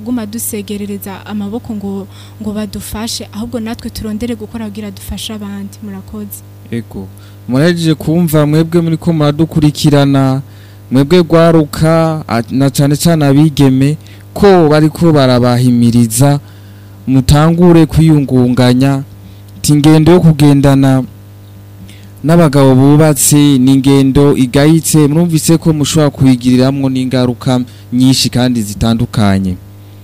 kuguma dusegerereza amaboko ngo ngo badufashe ahubwo natwe turondere gukora kugira dufashe abandi murakoze ego murahejeje kumva mwebwe muri ko muradukurikirana mwebwe gwaruka a- na cyane cyane abigeme ko bariko barabahimiriza mutangure kwiyungunganya ati ingendo yo kugendana n'abagabo bubatse ni ingendo igayitse murumvise ko mushobora kuyigiriramwo n'ingaruka nyinshi kandi zitandukanye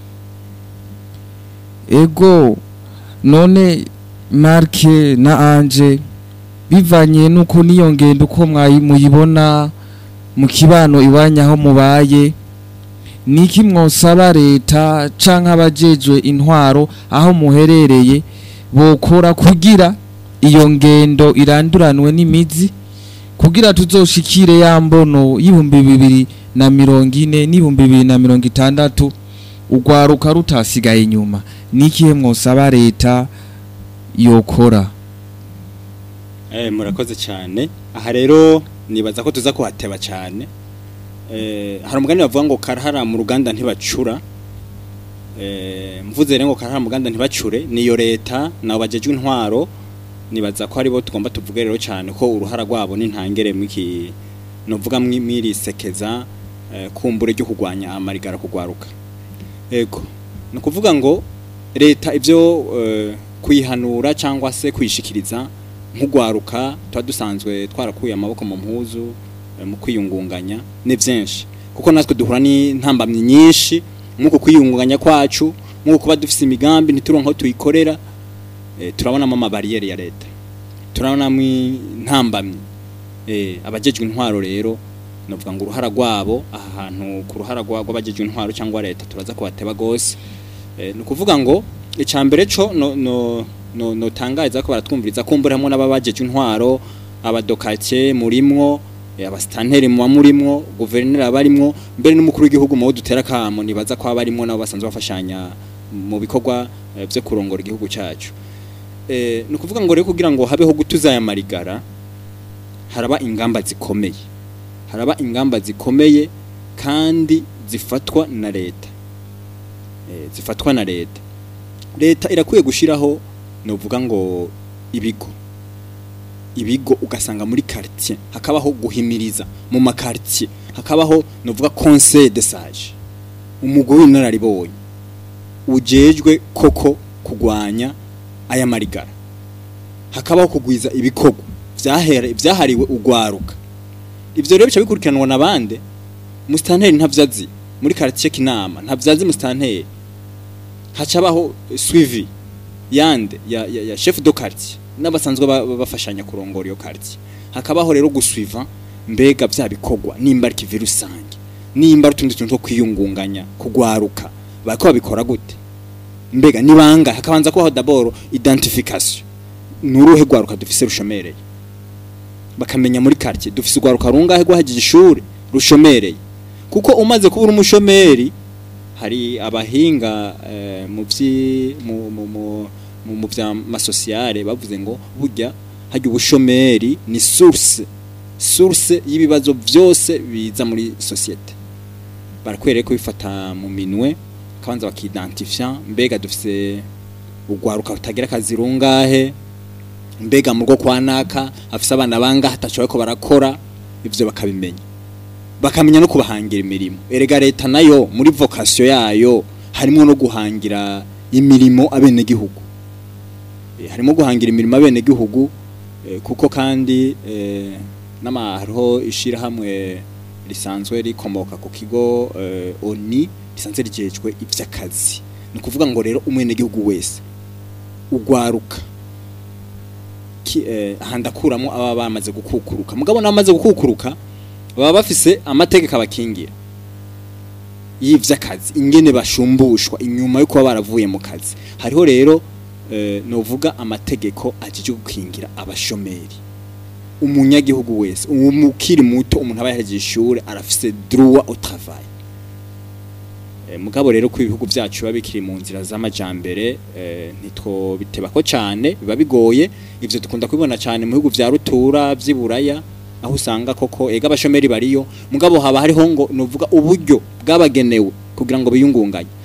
ego none marke na anje bivanye nuko niyo ngendo uko mwayi- muyibona mu kibano iwanya aho mubaye niki mwosaba leta canke abajejwe intwaro aho muherereye bokora kugira iyo ngendo iranduranwe n'imizi kugira tuzoshikire ya mbono y'ibihumbi bibiri na mirongo ine n'ibihumbi bibiri na mirongo itandatu urwaruka rutasigaye inyuma nikihe mwosaba leta yokora Eh, murakoze cyane aha rero nibaza ko tuza kuhateba cyane eh, hari umugani bavuga ngo karahara mu ruganda ntibacura eh, mvuze rero ngo karahara mu ruganda ntibacure niyo leta nabo bajejwe intwaro nibaza ko aribo tugomba tuvuge rero cyane ko uruhara rwabo n'intangere mwiki novuga mwi- mwirisekeza eh, kumbure ryo kugwanya amarigara kugwaruka ego ni ukuvuga ngo leta ibyo eh, kuyihanura cyangwa se kuyishikiriza nk'ugwaruka tuba dusanzwe twarakuye amaboko mu mpuzu eh, mu kwiyungunganya ni byinshi kuko natwe duhura n'intambamyi nyinshi nk'uko kwiyungunganya kwacu nk'uko kuba dufite imigambi ntituronke aho tuyikorera eh, turabonamo amabariyeri ya leta turabonamo intambamyi eh, abajejwe intwaro rero novuga ngo uruhara rwabo aha hantu ku ruhara rwa- rw'abajejwe intwaro cyangwa leta turaza kubateba gose eh, ni ukuvuga ngo icambere co no no no notangariza ko baratwumviriza kumbura hamwe n'ababajejwe intwaro abadokake murimwo eh, abasitanteri muba murimwo guverineri abarimwo mbere n'umukuru w'igihugu mu bo dutera kamo nibaza ko abarimwo nabo basanzwe bafashanya mu bikorwa eh, vyo kurongora igihugu cacu eh, ni ukuvuga ngo rero kugira ngo habeho gutuza aya marigara haraba ingamba zikomeye haraba ingamba zikomeye kandi zifatwa na leta eh, zifatwa na leta leta irakwiye gushiraho novuga ngo ibigo ibigo ugasanga muri quartier hakabaho guhimiriza mu makartier hakabaho novuga conseil de sage umugwi w'inararibonye ujejwe koko kugwanya aya marigara hakabaho kugwiza ibikorwa vyahere vyahariwe ugwaruka ivyo rero bica bikurikiranwa nabande mustanteri ntavyazi muri quartier kinama ntavyazi mustanteri hacabaho suivi yande ya, ya, ya chef de quartier n'abasanzwe ba- ba- bafashanya kurongora iyo quartier hakabaho rero gusuiva mbega vya bikorwa nimba ari kivi rusange nimba ari utundi tuntu two kwiyungunganya kugwaruka bariko babikora gute mbega nibanga hakabanza kubaho d'abord identification nuruhe gwaruka dufise rushomereye bakamenya muri quartier dufise ugwaruka rungahe rwahagije ishuri rushomereye kuko umaze kuba uri umushomeri hari abahinga eh, mu vyi mu mu mu mu mu vya masosiyale bavuze ngo burya hajya ubushomeri ni source source y'ibibazo byose biza muri societe barakwereye ko bifata mu minwe kabanza bakidentifia mbega dufise ugwaruka rutagira akazi rungahe mbega mu rwo kwa naka afise abana bangahe ataco bariko barakora ivyo bakabimenya bakamenya no kubahangira imirimo erega leta nayo muri vocation yayo harimo no guhangira imirimo abenegihugu Eh, harimo guhangira imirimo abenegihugu eh, kuko kandi eh, n'ama hariho ishirahamwe risanzwe rikomoka ku kigo eh, oni risanzwe rijejwe ivy'akazi ni ukuvuga ngo rero umwenegihugu wese ugwaruka ki- eh, handakuramo aba bamaze gukukuruka mugabo n'abamaze gukukuruka baba bafise amategeko abakingira y'ivy'akazi ingene bashumbushwa inyuma yo kuba baravuye mu kazi hariho rero eh, novuga amategeko ajije gukingira abashomeri umunyagihugu wese umukiri muto umuntu aba yahejeje ishure arafise droit au travail Eh, mugabo rero ko ibihugu vyacu biba bikiri mu nzira z'amajambere eh, ntitwo bitebako cane biba bigoye ivyo dukunda kubibona cane mu bihugu vya rutura vy'iburaya aho usanga koko ega abashomeri bariyo mugabo haba hariho ngo novuga uburyo bwabagenewe kugira ngo biyungunganye